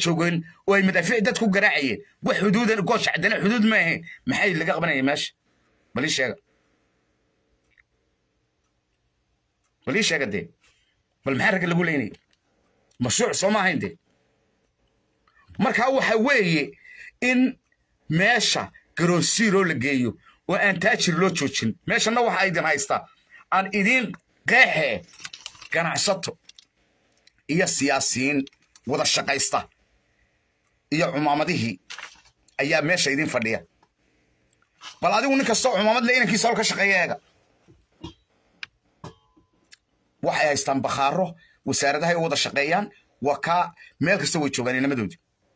joogeen oo ay madaafiic dad ku garaacayeen wax xuduudan goosh caddana xuduud ma ahayn maxay laga qabanaya meesha bal ii sheega bal ii sheega dee bal maxaa ragga lagu leynaya mashruuc soo ma ahayn dee marka waxa weeye in meesha garoonsiiroo la geeyo oo aan taajir loo joojin meeshanna waxa idin haystaa aan idiin qeexee ganacsato iyo siyaasiyiin wada shaqaysta iyo cumaamadihii ayaa meesha idin fadhiya bal adigu nin kastoo cumaamad le inankiisa hol ka shaqeeya eega waxay haystaan bakhaaro wasaaradahay u wada shaqeeyaan waa kaa meel kasta way joogaan inamadoodii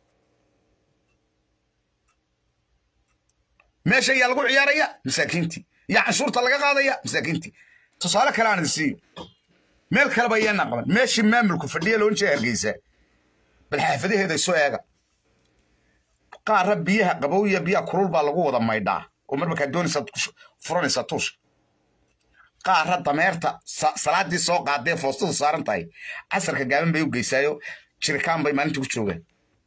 meesha ayaa lagu ciyaaraya masaakiintii iyo canshuurta laga qaadaya masaakiintii tusaale kale aan idin siiyo meel kaleba ayaana qaban meeshii maamulku fadhiya loon jeeda hargeysa bal xaafadaheeda isu eega qaarra biyaha qabow iyo biyaha kulul baa lagu wada maydhaa oo mar markaa doonaysaad furanaysaa tuusha qaarra dameerta salaadii soo qaadee foostadu saaran tahay casarka gaaban bay u geysaayo jirikaan bay maalinta ku joogaan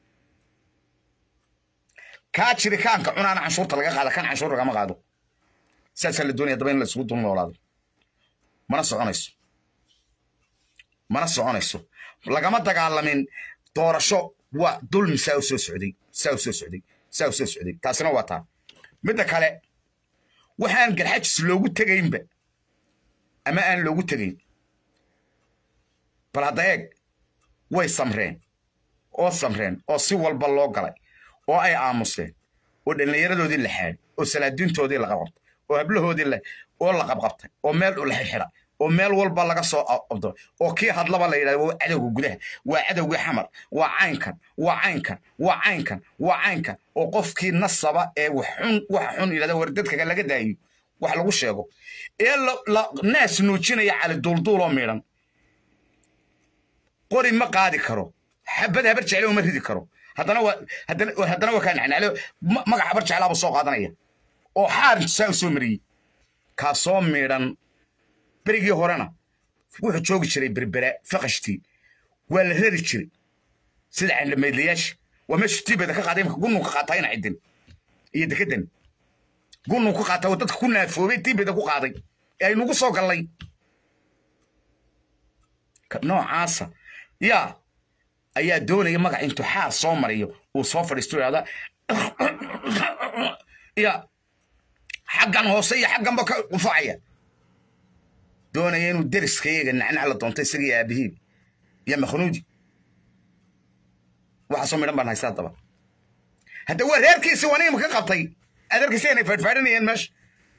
kaa jirikaanka cunaana canshuurta laga qaada kan canshuur lagama qaado saasaa la doonaya daba in la isugu dul noolaado mana soconayso mana soconayso lagama dagaalamin doorasho waa dulmi saa u soo socday saa u soo socday saa u soo socday taasina waa taa midda kale waxaan garxajis loogu tegaynba ama aan loogu tegayn bal hadda eeg way samreen oo samreen oo si walba loo galay oo ay aamuseen oo dhallinyaradoodii la xaadhay oo salaadiintoodii la qabqabtay oo hablahoodii oo la qabqabtay oo meel la xidha oo meel walba laga soo abdo oo kii hadlaba la yidhahdo waa cadowga gudaha waa cadowgii xamar waa caynkan waa caynkan waa caynkan waa caynkan oo qofkii nasaba ee waxxun waxa xun yidhahda war dadkaga laga daayo wax lagu sheego ee naas nuujinaya cali duulduuloo miidhan qori ma qaadi karo xabad habar jecle uma ridi karo haddana waa haddana waa kaa nacnaale magac habar jeclaaba soo qaadanaya oo xaarintu saa u soo mariyey kaasoo miidhan berigii horena wuxuu joogi jiray berbera faqashtii waa la rari jiray sida candhamaydlayaasha waa meeshu tiibeda ka qaaday imka gunnun ka qaataa ina cidin iyo dekedan gunnun ku qaataa oo dadka ku naafoobay tiibeda ku qaaday ee aynugu soo gallay noocaasa yaa ayaa doonaya magac intuu xaar soo mariyo uu soo fadhiisto idhahda ya xaggan hoose iyo xagganba ka qufacaya doonaya inuu deriskayaga nacnac la doonto isagii aabihiin iyo makhnuudi waxaasoo midhan baan haystaa daba hadda waa reerkiisi waa nin ka qabtay aad arkaysa inay faadhfaadhinayeen meesha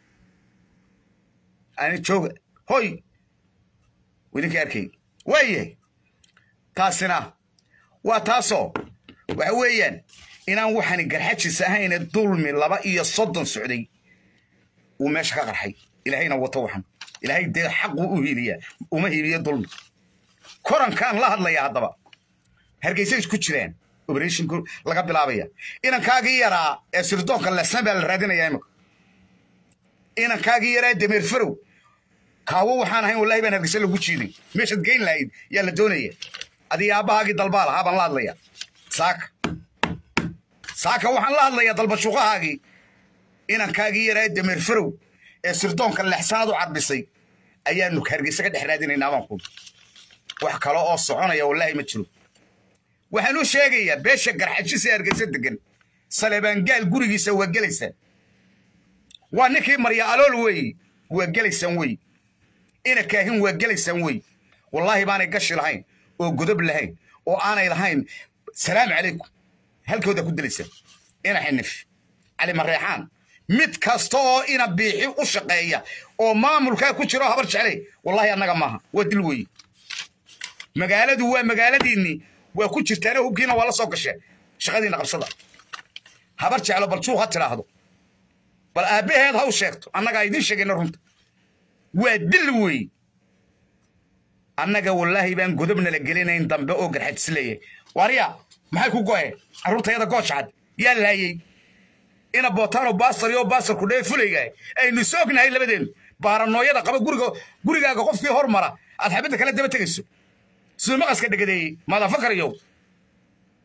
ani jooga hoy idinka arkay waayahay taasina waa taasoo waxa weeyaan inaan waxaani garxajis ahayne dulmi laba iyo soddon socday uu meesha ka qarxay ilaahayna wato waxan ilaahay dee xaquu u hiiliyaa uma hiiliyo dulmi korankaan la hadlaya haddaba hargeysay isku jiraan operatiinku laga bilaabaya inankaagii yaraa ee sirdoonka lesan baa la raadinaya imika inankaagii yaraa dameer farow kaawo waxaan ahayn wallahi baan hargeysa lagu jiiday meeshaad geyn lahayd yaa la doonaya adii aabbahaagii dalbaa lahaa baan la hadlaya saaka saaka waxaan la hadlayaa dalbashuuqahaagii inankaagii yaraa dameer farow ee sirdoonka lexsanaad u cadbisay ayaanu hargeysa ka dhex raadinaynaa baan ku wax kale oo soconaya wallaahi ma jiro waxaan u sheegayaa beesha garxajisa hargeysa degan saleebaangaal gurigiisa waa gelaysaan waa ninkii marya alool weeye waa gelaysaan wey ina kaahin waa gelaysaan wey wallaahi baanay gashi lahayn oo godob lahayn oo aanay lahayn salaamu calaykum halkooda ku delaysaan ina xinif cali mareexaan mid kasta oo ina biixi u shaqeeya oo maamulkaa ku jiro habar jeclay wallaahi annaga maaha waa dil weeye magaaladu waa magaaladiinnii waa ku jirtaana hubkiina waa la soo gasheen shaqadiina qabsada habar jeclo bal juuq ha tidhaahdo bal aabbaheed ha u sheegto annagaa idiin sheegayna runta waa dil weeye annaga wallaahi baan godobna la gelinayn dambe oo garxajis leeyahay wariya maxay ku go'een carruurtayada goojcad yaa laayey ina bootaano baasar iyo baasarku dhee fulaygahay aynu is ognahay labadeennu baaranooyada qaba guriga gurigaaga qofkii hor mara aad xabadda kala daba tegayso siduu maqaska dhegadeeyey maadafakar yow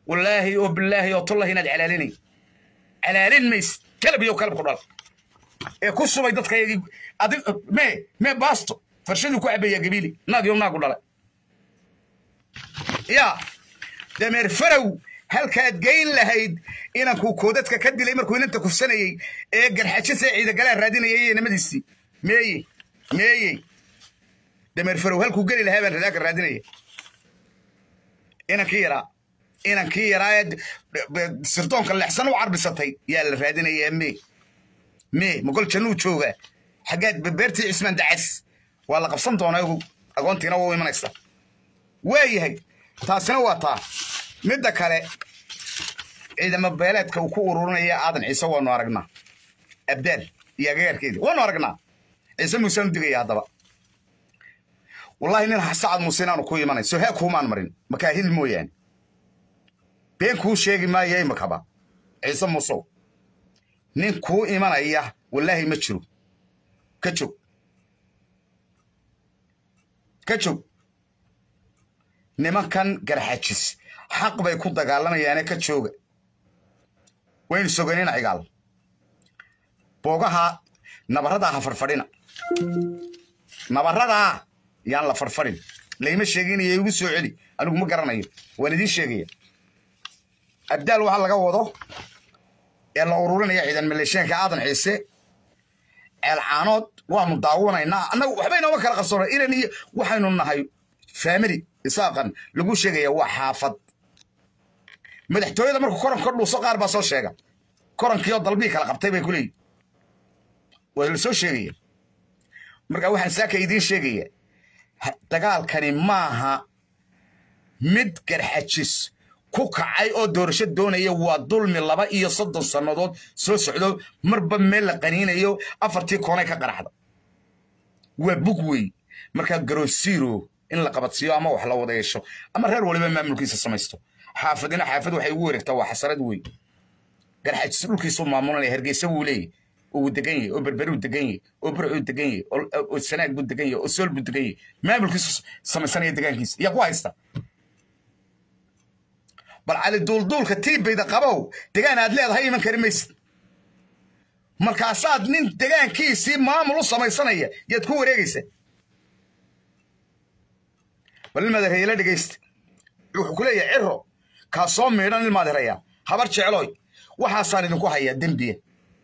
wallaahi oo bilaahi oo tullahi inaad calaalinay calaalin mays kalab iyo kalab ku dhal ee ku subay dadka yagii adig mee mee baasto farshaduu ku cabaya gabiili naag iyo naagu dhalay yaa dameer farow halkaad geyn lahayd inankuu koodadka ka dilay markuu inanta kufsanayey ee garxajisee ciidagalaa raadinayay inamadiisii meeye meeye dameer farow halkuu geli lahaa baan radaaka raadinaya inankii yaraa inankii yaraa ee sirdoonka leexsan u carbisatay yaa la raadinayaa mee mee mogol jannuu jooga xaggaad beertii cismaan dacas waa la qabsan doonaa ogow agoontiina waa u imanaysa waayahay taasina waa taa midda kale ciidamo beeleedka uu ku ururinaya aadan ciise waanu aragnaa abdaal iyo agagaarkeedii waanu aragnaa ciise muusaan u digaya haddaba wallahi nin sacad muuse inaanu ku imanay so hee kuumaan marin makaahil mooyaane been kuu sheegi maayo imakaba ciise muusow nin kuu imanaya wallaahi ma jiro ka joog ka joog nimankan garxajis xaq bay ku dagaalamayaane ka jooga waynu soganina cigaal boogaha nabaradaa ha farfadhina nabaradaa yaan la farfadhin layma sheeginaya igu soo celi anigu ma garanayo waan idiin sheegaya abdaal waxaa laga wado ee la ururinaya ciidan maleeshyaanka aadan ciise ceelcaanood waanu daawanaynaa annagu waxba inooma kala qarsoona inan iyo waxaynu nahay family isaaqan lagu sheegaya waa xaafad madaxtooyada markuu koranka dhuuso qaar baa soo sheega korankiioo dalbii kala qabtay bay ku leeyihin waa la soo sheegaya marka waxaan saaka idiin sheegaya dagaalkani maaha mid garxajis ku kacay oo doorasho doonaya waa dulmi laba iyo soddon sannadood soo socdo marba meel la qaniinayo afartii koonay ka qaraxda waa bug wey markaa garoosiiro in la qabadsiiyo ama wax la wada yeesho ama reer waliba maamulkiisa samaysto xaafadina xaafad waxay ugu wareegtaa waa xasarad wey garxajis dhulkiisuu maamulanaya hargeysa wuu leeyahy oo uu degan yahay oo berberuu degan yahay oo burcuu degan yahay oo sanaag buu degan yahay oo sool buu degan yahay maamulkiisu samaysanaya degaankiisa yaa ku haysta bal cali duulduulka tiibayda qabow degaan aad leedahay iman kari maysid markaasaad nin degaankiisii maamul u samaysanaya yaad ku wareegaysa bal ilmaad herayla dhegaysta wuxuu ku leeyahay ciro kaa soo miidhan ilmaad heraya habar jecloy waxaasaan idinku hayaa dembiya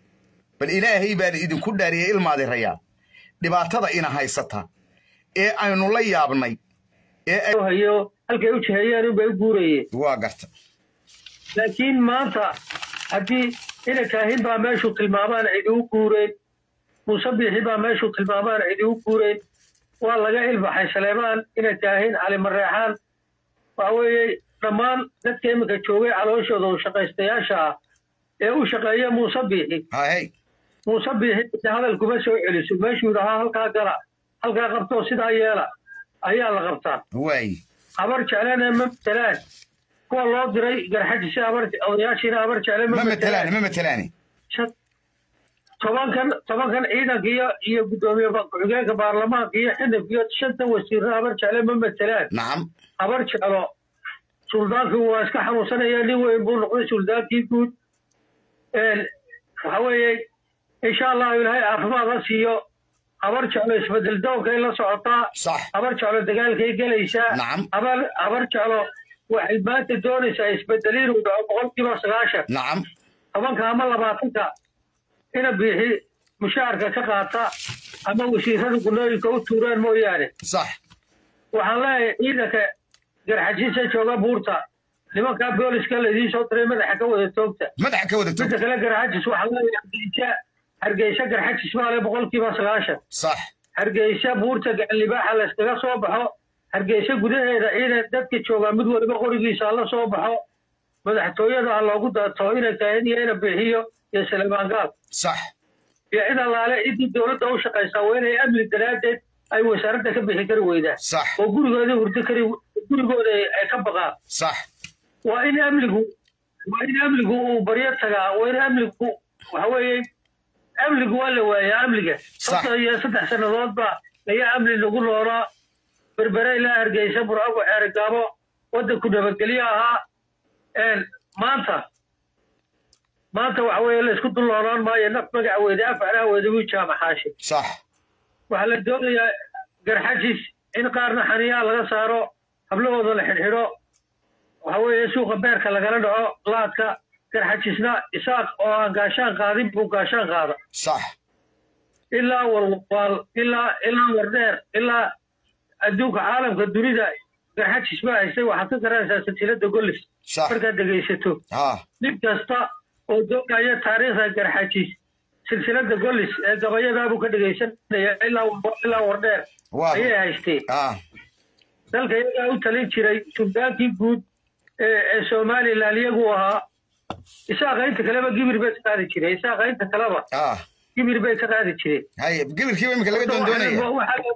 bal ilaahay baan idinku dhaariyey ilmaad herayaa dhibaatada ina haysata ee aynu la yaabnay ee hayo halkay u jiheeyeen unbay u guurayeen waa garta laakiin maanta haddii ina kaahin baa meeshuu tilmaamaan cidi u guureen muuse biixi baa meeshuu tilmaamaan cidi u guureen waa laga ilbaxay saleemaan ina kaahin cali mareexaan waxa weeye dhammaan dadka iminka joogay calooshooda u shaqaystayaasha ah ee u shaqeeya muuse biixi hay muuse biixi hadal kuma soo celiso meeshuu yidhahaa halkaa gala halkaa qabtoo sidaa yeela ayaa la qabtaa waay habar jeclena ma matelaan kuwa loo diray garxajisi habar odayaashiina habar jecle ma ma matelaani matelaan ma matelaani Shan- tobankan tobankan ciidanka iyo iyo guddoomiye ba- ku-xigeenka baarlamaanka iyo xidhibka iyo shanta wasiirna habar jecle ma matelaan nacam habar jeclo suldaankii waa iska xanuunsanaya nin weyn buu noqday suldaankii guud Een, waxa weeye insha allahu ilaahay caafimaad ha siiyo habar jeclo isbedel doonka in la socotaa sax habar jeclo dagaalkay gelaysaa Nacam. habar habar jeclo waxay maanta doonaysaa isbedel inuu dhaco boqolkiiba sagaashan nacam tobanka ama labaatanka ina biixi mushaharka ka qaata ama wasiirada gunooyinka u tuuraan mooyaane sax waxaan leeyahay ciidanka garxajiisa jooga buurta nimankaa booliska laidiin soo diray madaxa ka wada toogta madaxa ka wada midda tog kale garxajis waxaan leeyahay hargeysa hargeysa garxajis baa le boqolkiiba sagaashan sax hargeysa buurta gacanlibaaxa layskaga soo baxo hargeysa gudaheeda ciidan dadka joogaa mid waliba qorigiisa hala soo baxo madaxtooyada ha loogu daato ina kaahin iyo ina bixiyo iyo saleemaan gaal sax iyo cid allaale ciddii dowladda u shaqaysaa waa inay amni daraaddeed ay wasaaradda ka bixi kari weydaan sax oo gurigooda hurdo kari gurigooda ay- ay ka baqaan sax waa in amnigu waa in amnigu uu baryo tagaa waa in amnigu waxa weeye amnigu waa la waayaa amniga Sax. sabta iyo saddex sannadood baa ayaa amni lagu noolaa berbere ilaa hargeysa burcabo xeerigaabo waddanku nabadgelyo ahaa maanta maanta waxa weeye la isku dulnoonaan maayo naf magacaweeda afcalaaweeda wii jaamaxaashi sax waxaa la doonayaa garxajis in qaarna xaniyaa laga saaro hablahooda la xidhxidho waxa weeye suuqa beerka lagala dhaco laadka garxajisna isaaq oo aan gaashaan qaadin buu gaashaan qaada sax ilaa walwaal ilaa ilaa wardheer ilaa adduunka caalamka dunida garxajis baa haystay waxaad ka garanaysaa silsilada gollis sax markaad dhegaysato ha nin kasta oo doonaya taariikhda garxajis silsilada gollis ee gabayadaabuu ka dhegaysanaya ilaa ilaa wardheer waa ayay haysteen ha dalka iyagaa u talin jiray suldaankii guud ee ee somalilan iyagu ahaa isaaqa inta kaleba gibir bay ka qaadi jireen isaaqa inta kaleba ha gibir bay ka qaadi jireen haye gibirkiiba imika laga doondoonaya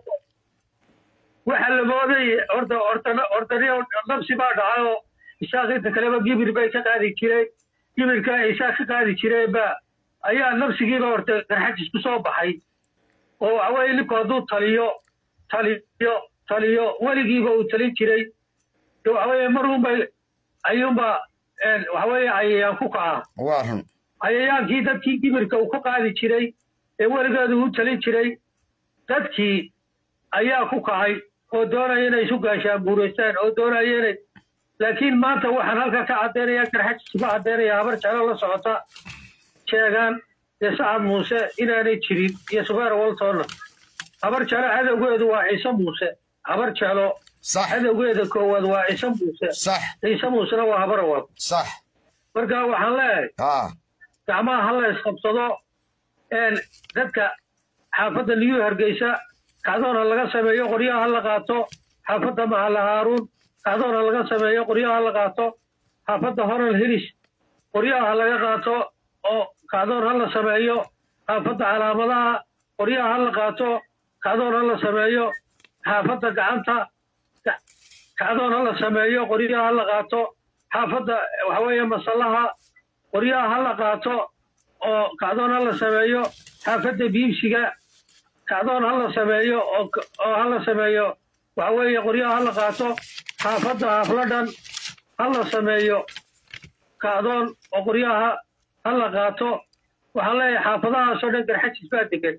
waxaa la mooday horta horta hortaniyo nabsi baa dhacay oo isaaq inta kaleba gibir bay ka qaadi jireen gibirka ay isaaq ka qaadi jireen ba ayaa nabsigiiba horta garxajis ku soo baxay oo waxaweye ninku hadduu taliyo taliyo taliyo weligiiba uu talin jiray de waxaweye marunbay ayuunba waxaweye ayayaan ku kaca waa run cayayaankii dadkii gibirka uu ka qaadi jiray ee weligeedu u talin jiray dadkii ayaa ku kacay oo doonaya inay isu gaashaan guuraystaan oo doonaya inay laakiin maanta waxaan halkaa ka caddaynaya garxajis ka caddaynaya habar jeclo la socota sheegaan dee sacad muuse inaanay jirin iyo subeer waltonna habar jeclo cadowgeedu waa ciise muuse habar jeclo sax cadowgeeda koowaad waa ciise muuse sax ciise muusena waa habar awal sax marka waxaan leeyahay ha gacmaha ha la isqabsado een dadka xaafadda niyu hargeysa kacdoon ha laga sameeyo qoryaha ha la qaato xaafadda mahalla haaruun kacdoon ha laga sameeyo qoryaha ha la qaato xaafadda horal hilis qoryaha ha laga qaato oo kacdoon ha la sameeyo xaafadda calaamadaha qoryaha ha la qaato kacdoon ha la sameeyo xaafadda gacanta ka- kacdoon ha la sameeyo qoryaha ha la qaato xaafadda waxaweeye masallaha qoryaha ha la qaato oo kacdoon ha la sameeyo xaafadda biibsiga kacdoon ha la sameeyo oo k- oo ha la sameeyo waxa weeye qoryaha ha la qaato xaafadda hafladhan ha la sameeyo kacdoon oo qoryaha ha la qaato waxaan leeyahay xaafadahaasoo dhan garxajis baa degan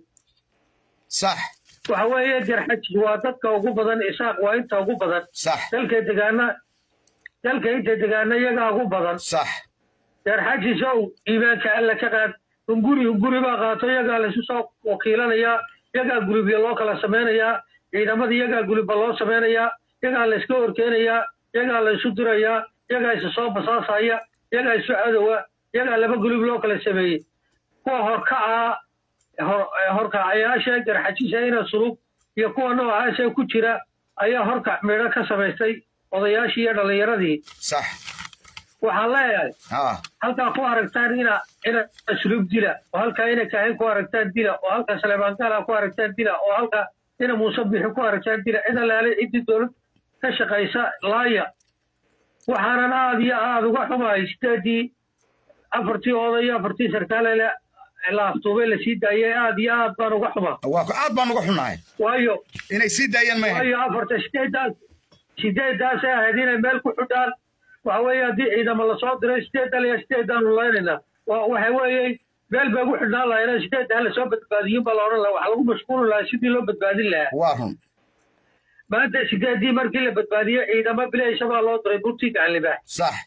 sax waxa weeye garxajis waa dadka ugu badan isaaq waa inta ugu badan sax dalka degaana dalka inta degaana iyagaa ugu badan sax garxajisow iimaanka alla ka qaad hunguri hunguri baa qaato iyagaa laysu soo wakiilanayaa iyagaa gulubya loo kala samaynayaa ciidamada iyagaa gulubba loo samaynayaa iyagaa layska horkeenayaa iyagaa laysu dirayaa iyagaa isu soo basaasaya iyagaa isu cadowa iyagaa laba gulub loo kala sameeyey kuwa horkacaa hor- horkacayaasha garxajisa ina sulub iyo kuwa noocaasa ku jira ayaa horkac midho ka samaystay odayaashii iyo dhallinyaradii sax waxaan leeyahay ha halkaa ku aragtaan ina ina sulub dila oo halkaa ina kaahin ku aragtaan dila oo halkaa saleebaangaala ku aragtaan dila oo halkaa ina muuse bixi ku aragtaan dila cid allaale ciddii dowlad ka shaqaysa laaya waxaanan aad iyo aad uga xumahay sideedii afartii oday iyo afartii sarkaale la la aftuubay la sii daayay aad iyo aad baan uga xumaa waa ku- aad baan uga xunnahay waayo inay sii daayaan ma ahayn waayo afarta sideedaas sideedaasay ahayd inay meel ku xidhaan waxa weeye haddii ciidamo lasoo diray sideedan iyo sideedaanu laynaynaa wa- waxa weeye meel bay ku xidhnaan lahayn sideedda hala soo badbaadiyin baa la odhan lahaa waxa lagu mashquuli lahaa sidii loo badbaadin lahaa waa run maanta sideedii markii la badbaadiyey ciidamo bilaysa baa loo diray burtii gacanlibaax sax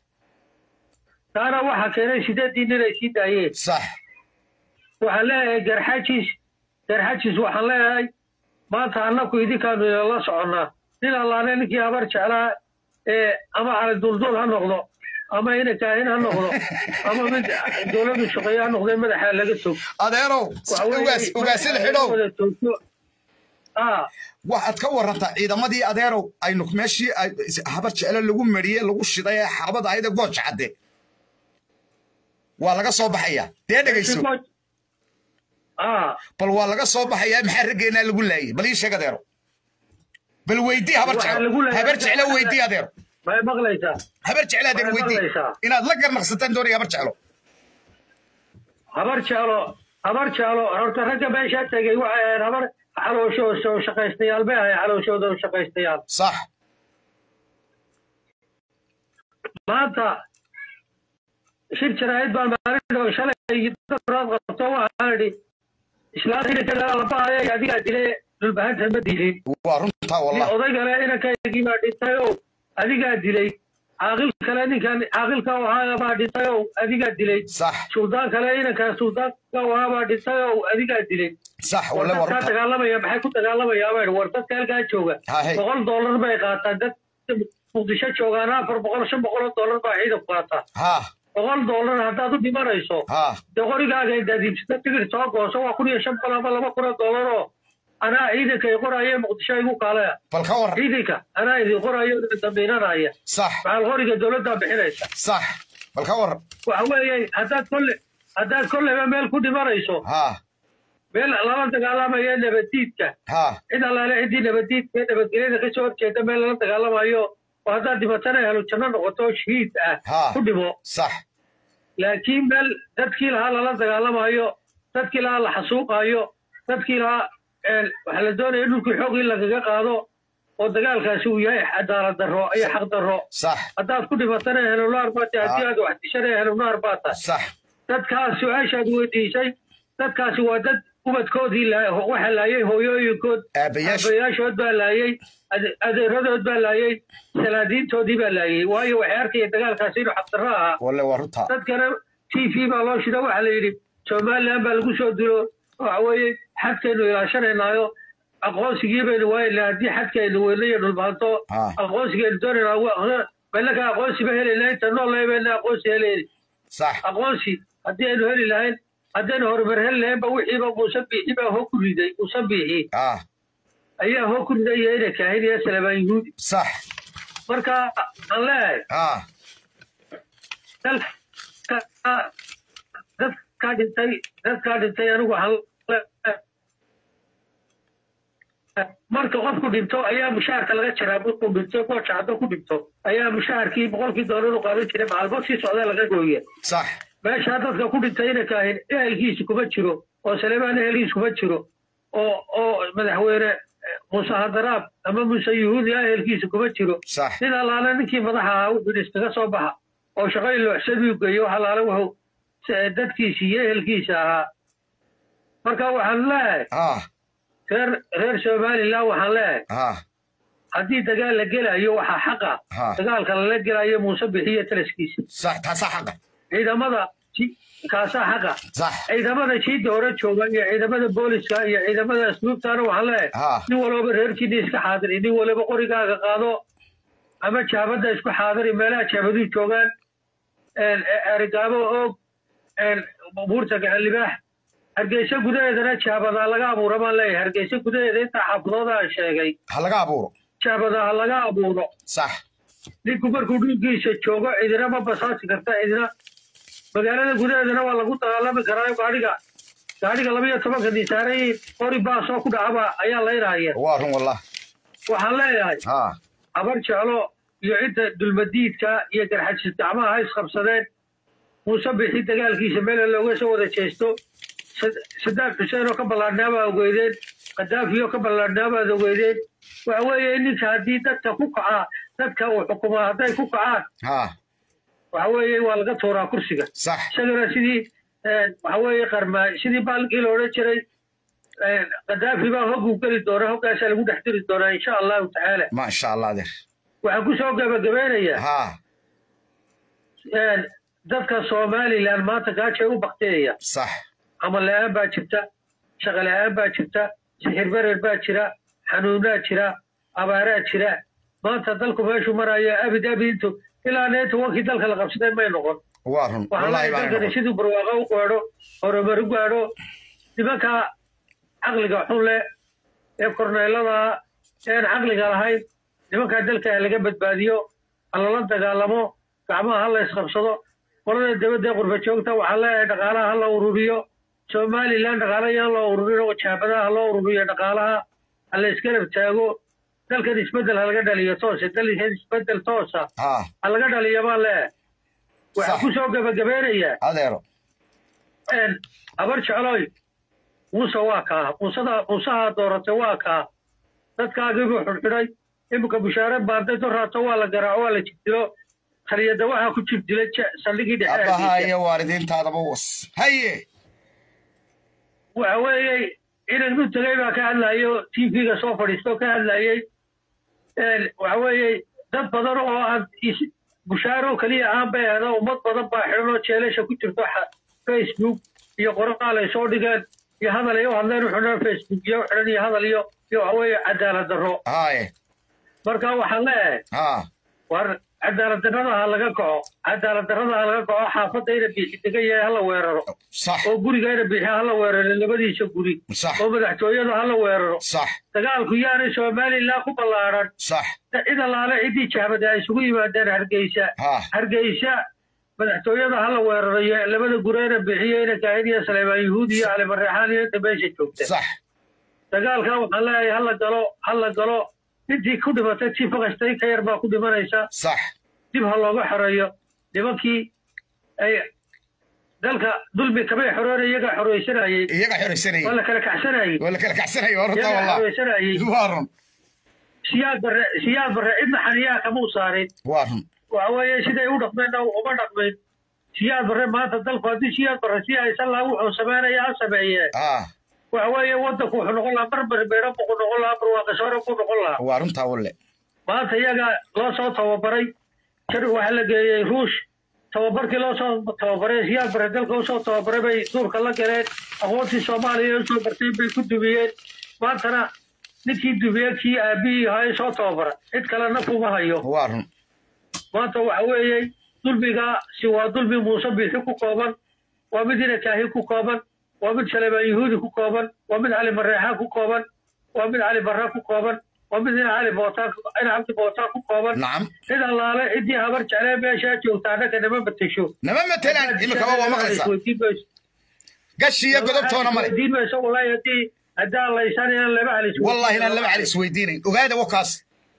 taana waxaa keenay sideedii nin ay sii daayeen sax waxaan leeyahay garxajis garxajis waxaan leeyahay maanta annaku idinkaanu inala soconnaa nin allaane ninkii habar jeclaa ee ama cali duldul ha noqdo ama ina kaahin ha noqdo ama mid dowladdu shaqeeye ha noqdo madaxa laga tog adeerow Waxa weeye, ugaas ugaasada xidhow wada toogto. Ah, waxaad ka warantaa ciidamadii adeerow aynu meeshii ay- habar jeclo lagu mariyey lagu shiday ee xaabada ayada gooj cadde waa laga soo baxayaa dee dhegayso ah, bal waa laga soo baxayaa maxaa raggeenaa lagu laayay bal ii sheeg adeero bal weydii habar Waxaa jeclo lagu laayay- habar jeclo weydii adeero may maqlaysaa habar jeclo adeer Waxay weydii maqlaysaa. inaad la garnaqsataan doonaya habar jeclo habar jeclo habar jeclo horta ragga meeshaa tegey waxay ahayd habar xaloosho shaqaystayaal bay ahayd xalooshooda shaqaystayaal sax maanta shir jaraa'id baan maalin shalay daraad qabto waxaan idhi islaanta inankeeda labaaya adigaa dile dhulbahanta ma dilin waa runtaa wallah odaygale inankaygii baa dhintay oo adigaa dilay caaqil kale ninkan caaqilka u ahaa baa dhintay oo adigaa dilay sax suldaan kale inankaa suldaanka u ahaa baa dhintay oo adigaa dilay sax war walle waa dadkaa runta dagaalamaya maxay ku dagaalamayaa baa idhi war dadka halkaa jooga hahe boqol dollar bay qaataan dad muqdisho joogaan afar boqol shan boqol oo dollar baa ciidanku qaataa ha boqol dollar haddaad u dhimanayso ha dee qorigaaga intaad iibsata tigir soo gooso waa kun iyo shan boqol ama laba kun oo dollar oo anaa ciidanka i qoraaye muqdisho igu kaalaya bal ka war ciidanka anaa idin qoraayo dambiinanaya sax maxaal qoriga dowladdaa bixinaysa sax bal ka war waxa weeye haddaad kolle haddaad kolleyba meel ku dhimanayso ha meel lala dagaalamayo nabaddiidka ha cid allaale ciddii nabaddiidka ee nabadgelyada kasoo horjeeda meel lala dagaalamayo oo haddaad dhimatana helo janno noqoto shahiid ah ha ku dhimo sax laakiin meel dadkii lahaa lala dagaalamayo dadkii lahaa la xasuuqaayo dadkii lahaa waxaa la doonaya in dhulkii xoog in lagaga qaado oo dagaalkaasi uu yahay cadaalad darro iyo xaq darro sax haddaad ku dhimatana helonaar baa tahay haddii aad wax dishana helonaar baa tahay sax dadkaas su-aashaad weydiisay dadkaasi waa dad ubadkoodii la- waxa laayay hooyooyinkood aabayaasha abayaashood baa laayay ade- adeeradood baa laayay salaadiintoodii baa laayay waayo waxay arkaya dagaalkaasi inuu xaqdarro ahaa walle waa runta dadkana t v baa loo shida waxaa la yidhi somaliland baa lagu soo dilo waxa weeye xadkaynu ilaashanaynaayo aqoonsigii baynu waayna haddii xadkaynu weyno iyo dhulbaanto Ah. aqoonsigaynu doonaynaa balaka aqoonsi ba helayna inta nool bayna aqoonsi helayni sax aqoonsi haddii aynu heli lahayn haddaynu horumar heli lahayn ba wixiiba muuse biixi baa hoo ku riday muuse biixi ha ayaa hoo ku riday iyo ina kaahin iyo salamaan yuhuudi sax marka aan leeyahay ha dalka dadkaa dhintay dadkaa dhintay anigu waxaan leeyahay marka qofku dhinto ayaa mushaharka laga jaraa markuu dhinto gooja hadda ku dhinto ayaa mushaharkii boqolkii doolar u qaadan jiray maalmo sii socda laga gooya sax meeshaa dadka ku dhintay ina kaahin ehelkiisu kuma jiro oo saleemaan ehelkiisu kuma jiro oo oo madaxweyne eh, muuse hadaraab ama muuse yuhuudi ah ehelkiisu kuma jiro sax nin allaale ninkii madaxa ahaa wuxuu yidhi iskaga soo baxa oo shaqo ilooxsaduu geeyo wax allaale wuxuu s- dadkiisii iyo ehelkiisa ahaa marka waxaan leeyahay ha reer reer somaliland waxaan leeyahay ha haddii dagaal la gelayo waxaa xaqa ha dagaalka lala gelayo muuse bixiyo talaskiisa sax taasaa xaqa ciidamada ji- kaasaa xaqa sax ciidamada jiidda hore jooga iyo ciidamada booliska iyo ciidamada asluubtaana waxaan leeyahay ha nin walba reerkiina iska xaadiri nin waliba qorigaaga qaado ama jaabadda isku xaadiri meelaha jaabaduu joogaan erigaabo oog buurta gacan libaax hargeysa gudaheedana jaabadaa laga abuura baan leeyahay hargeysa gudaheeda intaa xaafadooda aan sheegay ha laga abuuro jaabadaa laga abuuro sax ninku markuu dhulkiisa joogo cidina ma basaasi karta cidina magaalada gudaheedana waa lagu dagaalami karaa gaadhiga gaadhiga laba iyo tobanka nisaarayin qori baasoo ku dhacaba ayaa laynaya waa run wallah waxaan leeyahay ha habar jeclo iyo cidda dulmadiidka iyo garxajis gacmaha ha isqabsadeen muuse bixi dagaalkiisa meel looga soo wada jeesto Sad- sadaam xuseen oo ka ballaadhnaa baa ogeydeen kadaafi oo ka ballaadhnaa baad ogeydeen waxa weeye in ninka haddii dadka ku kacaa dadka uu xukumaa hadday ku kacaan ha waxa weeye waa laga tuuraa kursiga sax isagana sidii eh, waxa weeye qarmaa sidii baalkii la odhan jiray eh, kadaafi baa hogguu geli doonaa hoggaasaa lagu dhex diri doonaa insha allahu tacaala ma sha allah adeer waxaan ku soo gabagabeynayaa ha een, dadka somalilan maanta gaajay u bakteeya sax camal la-aan baa jirta shaqo la-aan baa jirta sixir berer baa jira xanuunaa jira abaaraa jira maanta dalku meeshuu maraya abid abid intu ilaa neeta wankii dalka la qabsaday may noqon waa run waxaan wallahi leeyahay baan dalkani siduu barwaaqo u gaadho horumar u gaadho nimanka caqliga xun leh ee korneelada een caqliga lahayn nimankaa dalka ha laga badbaadiyo ha lala dagaalamo gacmaha ha la isqabsado qolada dibadda ee qurba joogta waxaan leeyahay dhaqaalaha ha la ururiyo somalilan dhaqaala yaan loo ururin oo jaabadaha ha loo ururiyo dhaqaalaha ha la isgarab taago dalkan isbeddel ha laga dhaliyo toosa dalkan isbeddel toosa ha ha laga dhaliyo baan leeyahay waxaan Sax. ku soo gabagabeynayaa adeero een, habar jecloy muuse waa kaa muusada muusaha dooratay waa kaa dadkaagiibuu xidhxidhay iminka bushaare baanday doraato waa la garaaco waa la jigdilo taliyada waxaa ku jib dilay je- saldhigii dhexe abbaha Hargeysa. iyo waalidiintaadaba was haye waxa weeye inan u tegay baa ka hadlayo tv-ga soo fadhiisto ka hadlayey Een, waxa weeye dad badan oo aan is- bushaaro keliya aan bay ahda ummad badan baa xidhan oo jeelasha ku jirto xa- facebook iyo qoraal ay soo dhigeen iyo hadal ay u hadleen u xidhan facebook iyo u xidhan iyo hadal iyo iyo waxa weeye cadaalad darro haye marka waxaan leeyahay ha war cadaalad darrada ha laga kaco cadaalad darrada ha laga kaco xaafadda ina biixi degan yahay hala weeraro sax oo guriga ina biixi hala weeraro labadiisa guri sax oo madaxtooyada hala weeraro sax dagaalku yaanay somalilan ku ballaaran sax cid allaale ciddii jahbad ay isugu yimaadeen hargeysa ha hargeysa madaxtooyada hala weerarayo labada gureena bixiyo ina kaahid iyo saleemaan yuhuud iyo cali mareexaan iyo inta meesha joogta sax dagaalka waxaan leeyahay hala galo hala galo intii ku dhimatay tii fakastay ka yar baa ku dhimanaysa sax dib ha looga xoreeyo nimankii ay dalka dulmi kamay xoroona iyagaa xoreysanayey iyaga waa xoraysanayay la kala kacsanayey waa la kala kacsanayo horta iyagaa wallah xoreysanayey waa run siyaad barre siyaad barre cidna xaniyaha kama u saarin waa run waxa weeye siday u dhaqmeenna uma dhaqmin siyaad barre maanta dalku haddii siyaad barre si haysan lahaa wuxuu sameynaya ha sameeyee ha waxa weeye waddanku wuxuu noqon lahaa mar berbeera buu noqon lahaa barwaaqasoore buu noqon lahaa waa runtaa walle maanta iyaga loo soo tababaray jar waxaa la geeyey ruush tababarkii loo soo tababaray siyaad barre dalka usoo tababaray bay duurka la galeen aqoontii soomaaliya ee usoo barteen bay ku dumiyeen maantana ninkii dumiyey kii aabihii ahaa ee soo tababara cid kalena kuma hayo waa run maanta waxa weeye dulmigaasi waa dulmi muuse biixi ku kooban waa mid ina kaahi ku kooban waa mid saleemaan yuhuudi ku kooban waa mid cali mareexaan ku kooban waa mid cali barra ku kooban waa mid ina cali bootaan ina cabdi bootaan ku kooban nacam cid allaale ciddii habar jeclee meeshaa joogta annaga nama matesho nama matelaan imikaba waa maqlaysaa gashi iyo godobtoona male weydiin mayso wallaahi haddii haddaan laysan inaan laba halis wallahi inaan laba cali isweydiinayn ogaada wakaas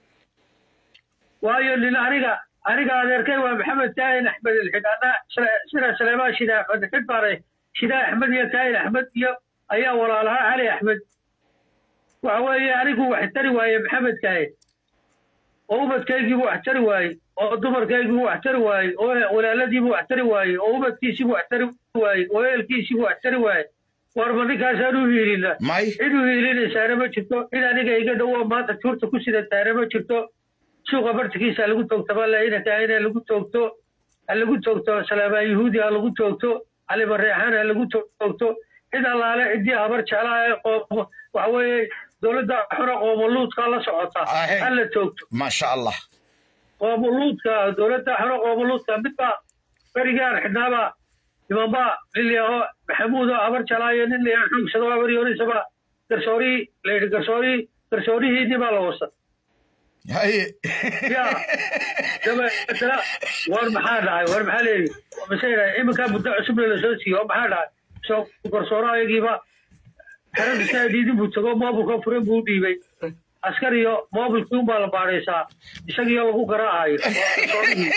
waayo nin aniga aniga adeerkay waa maxamed kaahin axmed ilxid ana sida saleemaan shida axmed ilxid baanay shida axmed iyo kaahin axmed iyo ayaa walaalahaa cali axmed waxa weeye anigu wax tari waaye maxamed kaahin oo ubadkaygiibu wax tari waaye oo dumarkaygiibu wax tari waaye oo walaaladiibu wax tari waaye oo ubadkiisiibu wax tari waaye oo ehelkiisiibu wax tari waaye warma ninkaasaan u hiilina may cid u hiilinaysaana ma jirto cid aniga iga dhowo maanta tuurta ku sidataana ma jirto suuqa bartikiisa ha lagu toogto balainaka in ha lagu toogto ha lagu toogto salaamaan yuhuudi ha lagu toogto cali mareexaan ha lagu toogto cid allaale ciddii habar jeclaa ee qoomo waxa weeye dowladda xuna qoomoluudka la socota Ahe. ha la toogto maasha allah qoomoluudka dowladda xuna qoomoluudka midba berigaan xidhnaaba nimanba lilyaho maxamuudo habar jalaayo nin la xugsado habar yoonisaba garsoorii layidhi garsoorii garsoorihiinni baa la wasa haye ya dabeetana war maxaa dhacay war maxaa leeyi masayna iminkaa muddo cusubna lasoo siiyo war maxaa dhacay soo garsooro ayagiiba xerada saa diidin buu tago mobilka furan buu u dhiibay askar iyo mobilkii unbaa la baadhaysaa isagiyo lagu garaacayo garsoorihii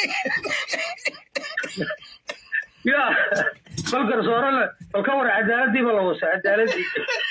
ya bal garsooro le bal ka war cadaaladiiba la wasa cadaaladii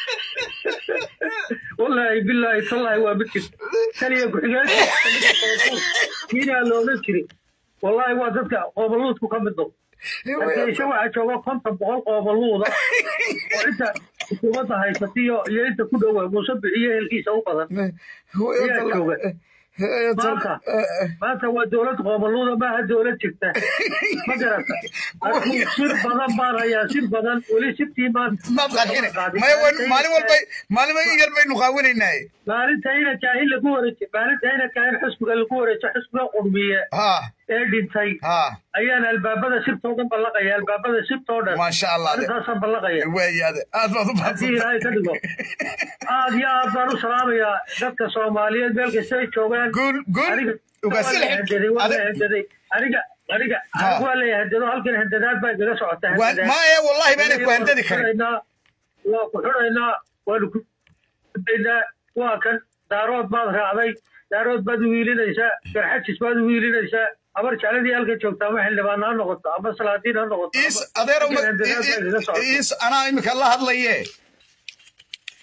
wallaahi bilaahi tallaahi waa mid jirta kaliya ku-xigeen kiinaa la odhan jiray wallaahi waa dadka qoomaluudku ka mid noqo hargeysa waxaa jooga konton boqol qoomaluuda oo inta xukuumadda haysatiyo iyo inta ku dhowa muuse bixiyo ehelkiisa u badan ayaa jooga maanta maanta waa dowlad qoomaluuda maaha dowlad jirta ma garata adigu sir badan baan hayaa sir badan weli sirtii maanta maad qarxine maya waynu maalin walba maalin in yar baynu qaawinaynaaye maalinta ina kaahin lagu wareejo maalinta ina kaahin xusbiga lagu wareejo xusbiga qurmiye ha ee dhintay ha ayaan albaabada sirtoo dhan ballaqaya albaabada sirtoo dhan maasha allah de arrintaasaan ballaqaya waayaade aad baad u haddii baadsan ilaahay ka dhigo aad iyo aad baan u salaamayaa dadka soomaaliyeed meel kasta ay joogaan guul guul aniga ugaasi waa la hendaday waa la hendaday aniga aniga Ha. aniga waa la hendado halkan hendadaad baa igaga socota hendadaad. maya wallahi baanay ku handadi karin xidhaynaa waa ku xidhaynaa waanu ku daynaa waa kan daarood baad raacday daarood baad u wiilinaysaa garxajis baad u wiilinaysaa abar jecladii halka joogta ama xildhibaan ha noqoto ama salaadiin ha noqoto is ama- adeer halkan hendadaad baa igaga socota. is anaa imika la hadlaye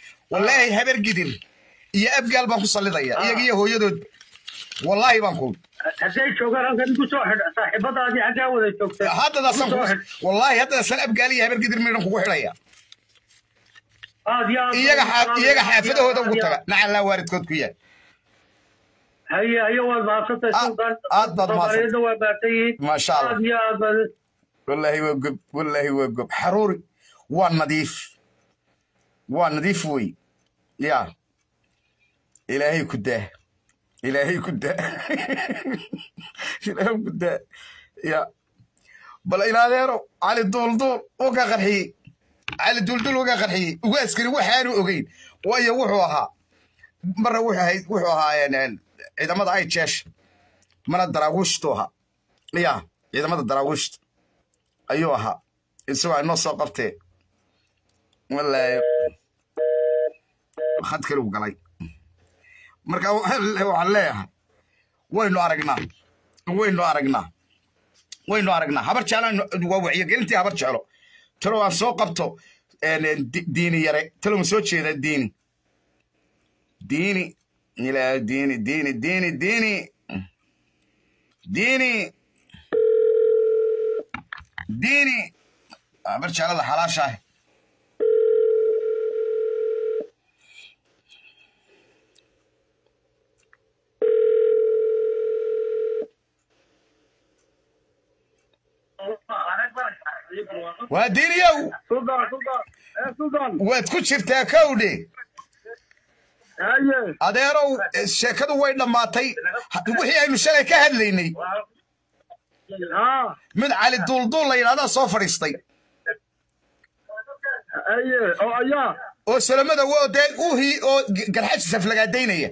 wallaahi habar gidir iyo abgaal baan ku sallidaya Ah. iyaga iyo hooyadood wallaahi baan ku hadday joogaan halkan igu soo xidh saaxiibadaadii xaggaa wada joogtay haddadaasaan Igu soo ku xidh. wallaahi haddadaasaan abgaaliya habar gidir miidhan kugu xidhaya aad iyo aad iyaga xaa- iyaga xaafadahooda ugu aad iyo taga aad. nacallaa waalidkood ku yaal haye haye waad mahadsantay Aad- sultan aad baad mahadsan- soomaaliyadna waa mahadsan yihiin maasha allah aad iyo aad baad wallaahi waa gob wallaahi waa gob xaruuri waa nadiif waa nadiif wey ya ilaahay ku daa ilaahay ku daa ilaahay ku daa ya bal ilaadeero cali duulduul uu ka qarxiyey cali duulduul uu ka qarxiyey ugu askari waxaanu ogeyn waayo wuxuu ahaa marna wuxuu ahayd wuxuu ahaa een, een, ciidamada ay jeesha mana daraawiishtu ahaa ya ciidamada daraawiishta ayuu ahaa isagoo ay noo soo qabtee wallaahi khad kale u galay marka waxaan leeyahay waynu aragnaa waynu aragnaa waynu aragnaa habar jeclaan waa wacyigelintii habar jeclo talo aan soo qabto een, di- diini yare talo ma soo jeedaa diini diini ilaa diini diini diini diini diini diini habar jeclada xalaashaah waa diiniyow sultan sultan eh sultan waad ku jirtaa kowdhe haye adeerow eh, sheekadu way dhammaatay Ha- wixii aynu shalay ka hadlaynay ha mid cali duulduul la yidhahdaa soo fadhiistay haye oo ayaa oo salamada wo dee uhii oo g- garxaji saflagaadaynaya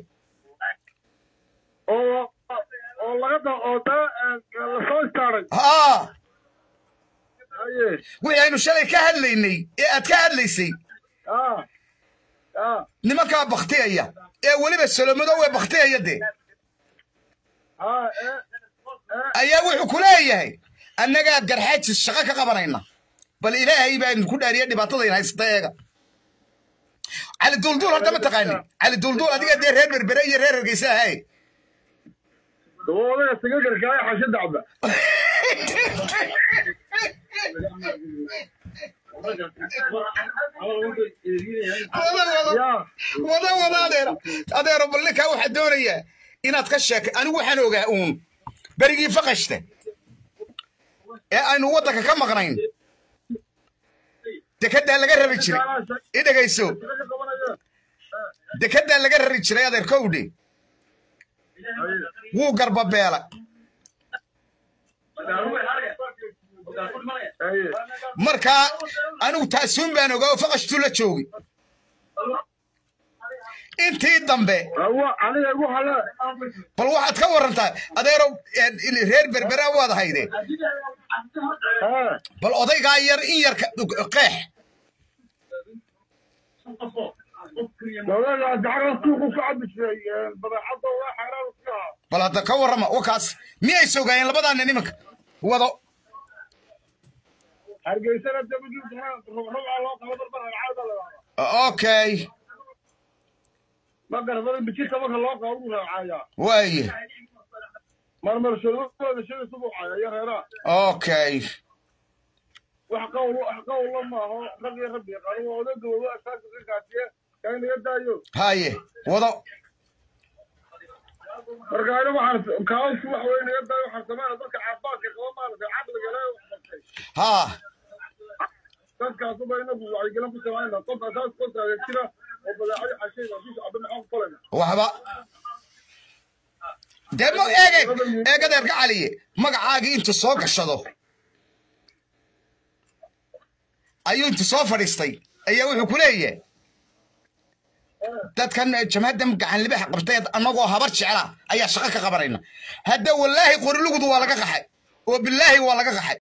oo oo laga da oo da lasoo istaaray haa haye wixii aynu shalay ka hadlaynay ee aad ka hadlaysay ha ha nimankaa baktiyaya ee weliba salomadow ee baktiyaya dee ha eh eh ayaa wuxuu ku leeyahay annagaa garxaajis shaqo ka qabanayna bal ilaahay baa ku dhaariya dhibaatadayn haysata eega cali duulduul horta ma taqaani cali duulduul adiga dee reer berbere iyo reer hargeysa ahay dawoodaya siga gargaaya xasha dacba ya wada wada adeero adeero bal ninkaa waxaa doonayaa inaad ka sheeka anigu waxaan ogaa uun berigii faqashta ee aynu waddanka ka maqnayn dekeddaa laga rari jiray i dhegayso dekeddaa laga rari jiray adeer kowdhe wuu garbabeela haye markaa anigu taasuun baan ogaa oo faqashtuu la joogi intii dambe awa aniga igu hale bal waxaad ka warantaa adeerow eh, reer berbera waad hayde ha bal odaygaa yar in yar ka- qeex dawlada dacaga suuqu ku cabi jiray badeecada waa xeeraan iska ahaa bal hadda ka warrama wakaas miyay sogaayeen labadaana nimanka wado hargeysana dabadii rubcaa loo qabo barbar ragcaada la yidhahdaa okay ma garadarin bijirka marka loo qabo uu raacayaa waaye marmar shuruudooda shida subuucaya iyo reeraha okay wax qawl wax qawla maaho rag iyo rabbi yaqaano waa oday gaboobo asaasi ka kaasiye kaa inaga daayo haye wado marka ani waxaan kaas wax wey inaga daayo waxaan sameynaa dadka caafimaadka qaba maaragtay caqliga ilaahay wax bartay haa dadkaasuba inagu wacyigelin ku sameynaa qof asaas ka taagan jira oo badeecadi xashayda bisha cabdi maxaan ku falayna waxba dee ma eege eegadeerka caliye magacaagii intu soo gashado ayuu intu soo fadhiistay ayaa wuxuu ku leeyahay dadkan jamhaddan gacan libaxa qabtay annagoo habar jecla ayaa shaqo ka qabanayna hadda wallaahi qorilugudu waa laga qaxay oo bilaahi waa laga qaxay